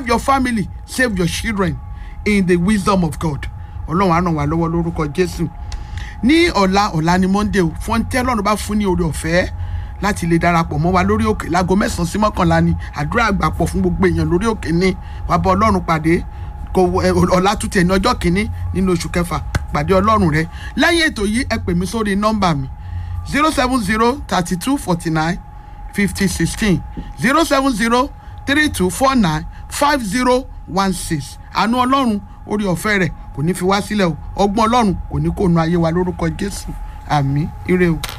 save your family save your children in the wisdom of god ọlọ́run á ràn wá lọ́wọ́ lórúkọ jésù ní ọ̀la ọ̀la ni monday o fún tẹ́ ọlọ́run bá fún ní oore ọ̀fẹ́ láti lè darapọ̀ mọ́ wa lórí òkè láago mẹ́sàn-án sí mọ́kànlá ni àdúrà àgbàpọ̀ fún gbogbo èèyàn lórí òkè ní wàá bá ọlọ́run pàdé kò ẹ, ọ̀la tún tẹ̀ ní ọjọ́ kìíní nínú oṣù kẹfà pàdé ọlọ́run rẹ lẹ́yìn ètò yìí ẹ pè mí sórí nọ́mbà mi zero seven zero thirty two forty nine fifty sixteen zero seven zero three two four nine five zero one six àánú ọlọ́run orí ọ̀fẹ́ rẹ̀ kò ní fi wá sílẹ̀ o ọgbọ́n ọlọ́run kò ní kó nu ayé wa lórúkọ jésù àmì ire o.